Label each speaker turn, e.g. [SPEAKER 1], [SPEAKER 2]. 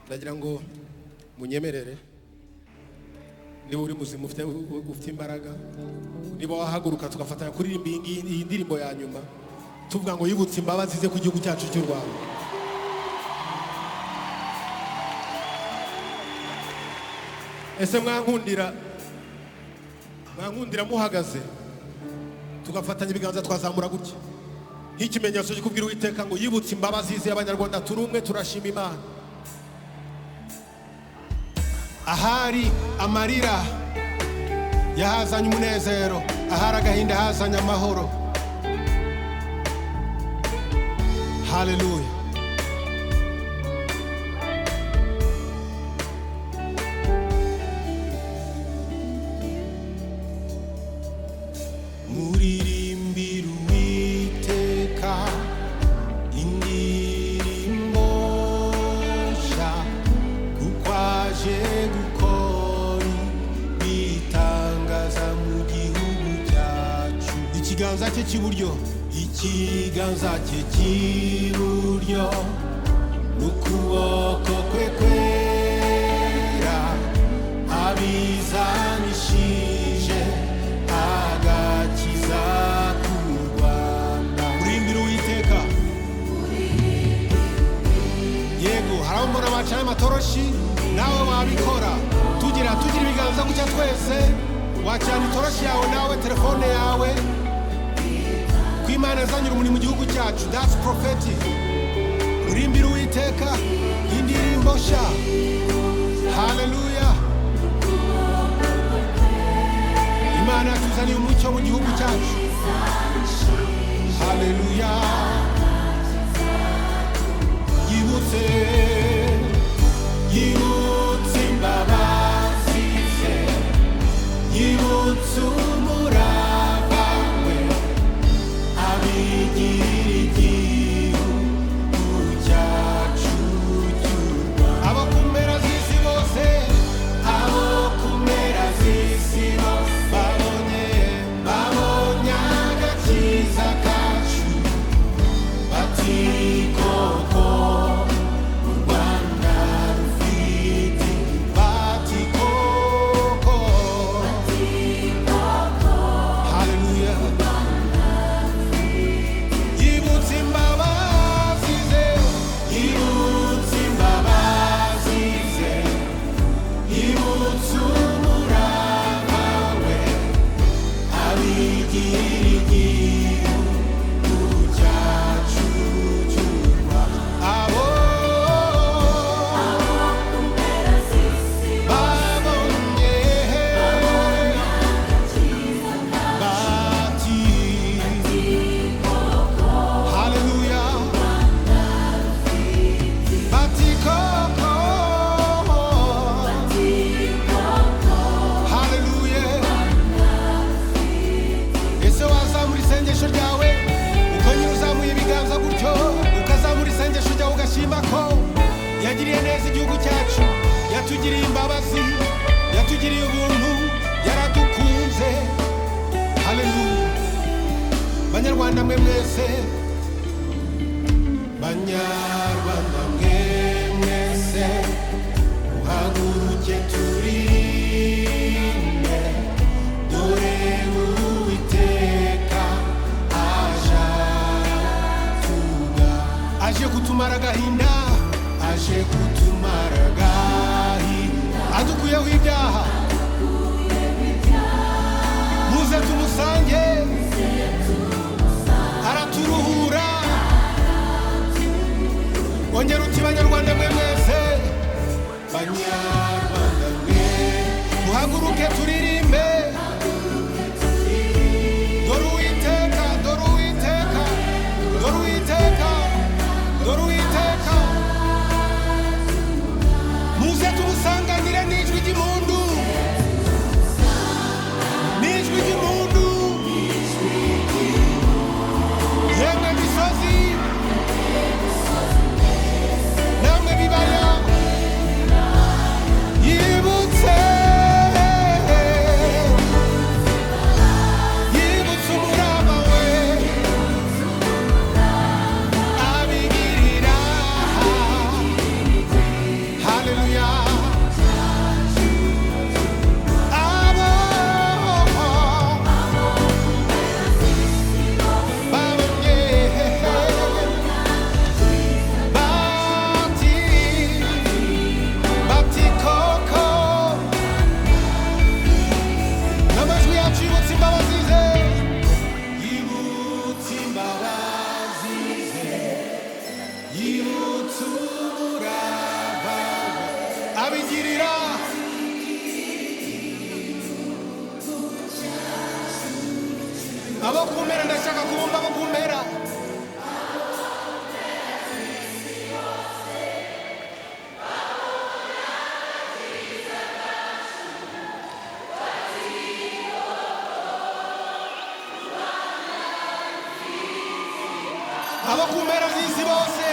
[SPEAKER 1] nagira ngo munyemerere niba uri muzima ufite ufite imbaraga niba wahaguruka tugafatanya kuririmba iyi ngiyi- iyi ndirimbo ya nyuma tuvuga ngo yibutse imbabazi ze ku gihugu cyacu cy'u rwanda ese mwankundira mwankundira muhagaze tugafatanya ibiganza twazamura gutya nk'ikimenyetso cyo kubwira uwiteka ngo yibutse imbabazi ze abanyarwanda turi umwe turashima imana
[SPEAKER 2] ahari amarira yahazanye umunezero ahari agahinda hazanye amahoro haleluya muririmbira uwiteka indirimbo nshya kuko aje gukora bitangaza mu gihugu cyacu ikiganza cye cy'iburyo ikiganza cye cy'iburyo n'ukuboko kwe kwera abizanishije agakiza ku rwanda urimbira uwiteka yego hari abambona bacanye amatoroshi nawe wabikora tugira tugira ibiganza gutya twese wacana itoroshi yawe nawe telefone yawe ko imana izanira umurimo mu gihugu cyacu that's prophetic urimbira uwiteka indirimbo nshya haleluya imana yatuzaniye umucyo mu gihugu cyacu haleluya yibutse yibutse imbabazi ze yibutse umurava we abigira igihugu cyacu cy'u Rwanda abo ku mpera z'isi bose abo ku mpera z'isi bose babonye babonye agakiza kacu bati koko Rwanda rufite bati koko haleluya yibutse imbabazi ze yibutse imbabazi ze yibutse umurava we abigira igihugu cyacu cy'u Rwanda abo babonye bati haleluya bati koko haleluya ese wazamura isengesho ryawe uko nyine uzamuye ibiganza gutyo ukazamura isengesho ryawe ugashima ko yagiriye neza igihugu cyacu yatugiriye imbabazi yatugiriye ubuntu yaradukunze haleluya banyarwanda mwe mwese banyarwanda mwe mwese muhaguruke turinde dore uwiteka aje tuga aje kutumara agahinda aje kutumara agahinda adukuyeho ibyaha muze tumusange araturuhura ongera uti banyarwanda mwe mwese banyarwanda mwe muhaguruke turirimbe dore uwiteka dore uwiteka dore uwiteka dore uwiteka muze tumusanganire n'ijwi ry'impundu
[SPEAKER 1] abo kumpera ndashaka kumva abo kumpera abo kumpera z'isi bose